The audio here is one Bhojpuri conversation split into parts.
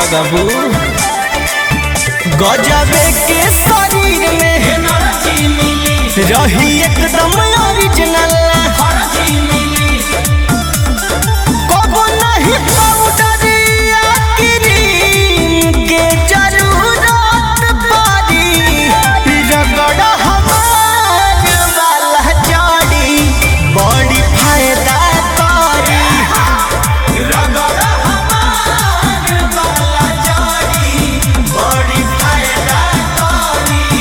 लगबू गजबे के शरीर में रही एकदम ओरिजिनल कबो नहीं पाउडर या क्रीम के जरूरत पड़ी रगड़ हमार वाला जड़ी बड़ी फायदा करी रगड़ हमार वाला जड़ी बड़ी फायदा करी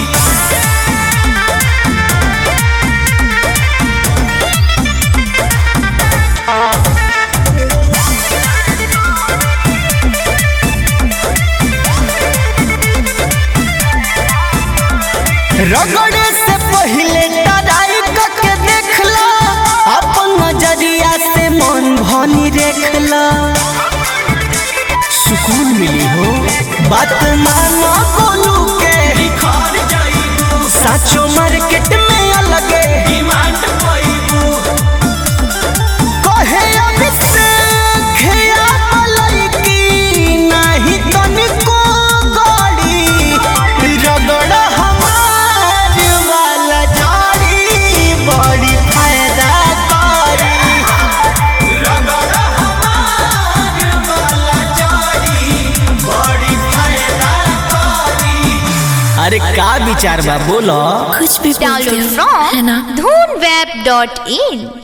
रगड़े से पहले टराई करके देखला अपन नजरिया से मन भनी देखला सुकून मिली हो बात मानो गोलू के साचो मार्केट में अलगे कहे अभिषेक या मलैकी नाही तनिको गड़ी रगड़ हमार वाला जाड़ी बड़ी फायदा करी रगड़ हमार वाला जाड़ी बड़ी फायदा करी अरे का विचार बा बोलो कुछ भी बोलते Download हो, है ना from dhoonweb.in